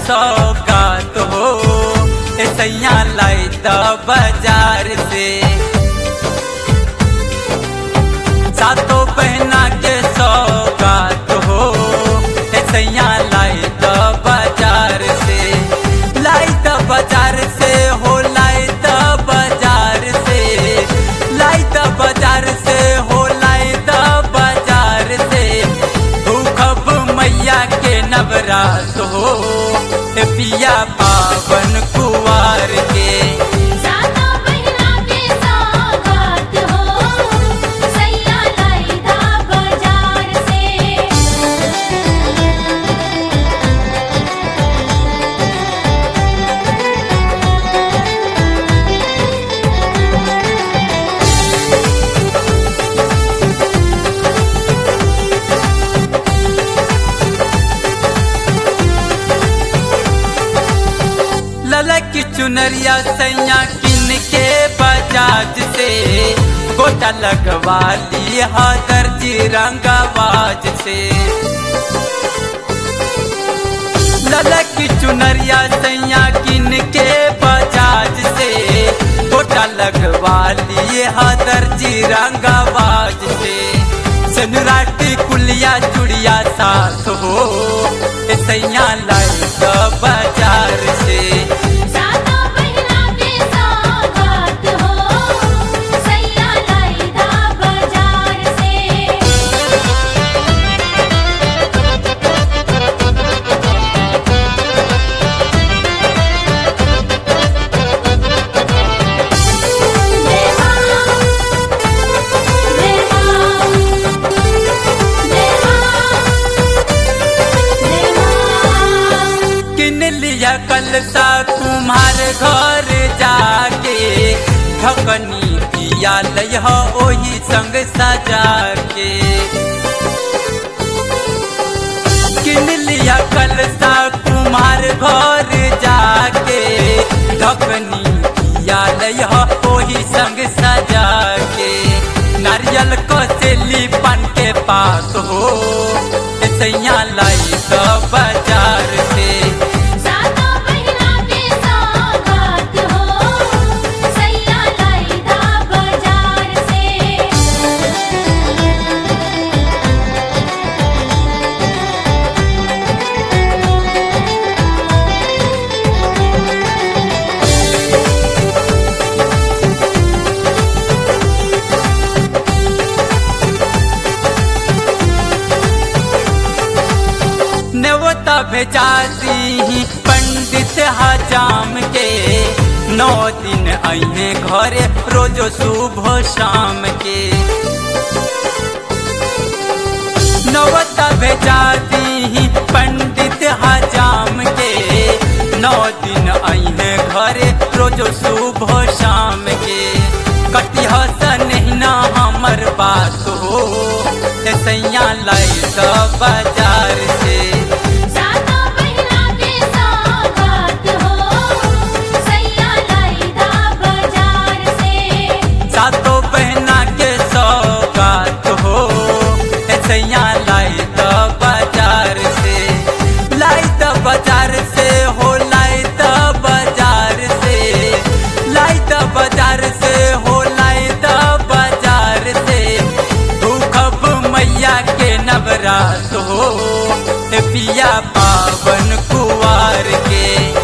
सौगात हो ए सैया लाई द बाजार से सातों बहना के सौगात हो ए सैया लाई द बाजार से लाई द बाजार से हो लाई द बाजार से लाई द बाजार से हो लाई द बाजार से भूखब मैया के नवरात हो ए पिया पावन कुवार के सातो बहिना के सौगात हो सैया लाइदा बाजार से ललक चुनरिया सैया किन के बजाज से गोटा लगवा ली दर्जी रंगवाज से ललक चुनरिया सैया किन के बजाज से गोटा लगवा ली दर्जी रंगवाज से सनुराटी कुलिया चुड़िया साथ हो ए सैया लाई द बाजार से सातो बहिना के सौगात हो सैया लाइदा बाजार से देवा देवा देवा किन लिया कल सा तुम्हार घर जाके ठकनी दिया लह ओही संग सजा के किन लिया कल सा तुम्हार घर जाके ठकनी दिया लह ओही संग सजा के नारियल कसेली पान के पास हो ए सैया लाई द बाजार से सातो बहिना के सौगात हो सैया लाइदा बाजार से नेवता भेजा दी पंडित हजाम के नौ दिन अहे घरे रोज सुबह शाम के नवता भेजा दी पंडित हजाम के नौ दिन अहे घरे रोज सुबह शाम के कति हसन ना हमर बात हो ए सैया लाई द बाजार से सातो बहिना के सौगात हो सैया लाइदा बाजार से सातों बहना के सौगात हो ए सैया लाई द बाजार से लाई द बाजार से हो लाई द बाजार से लाई द बाजार से हो लाई द बाजार से भूखब मैया के नवरात हो ए पिया पावन कुवार के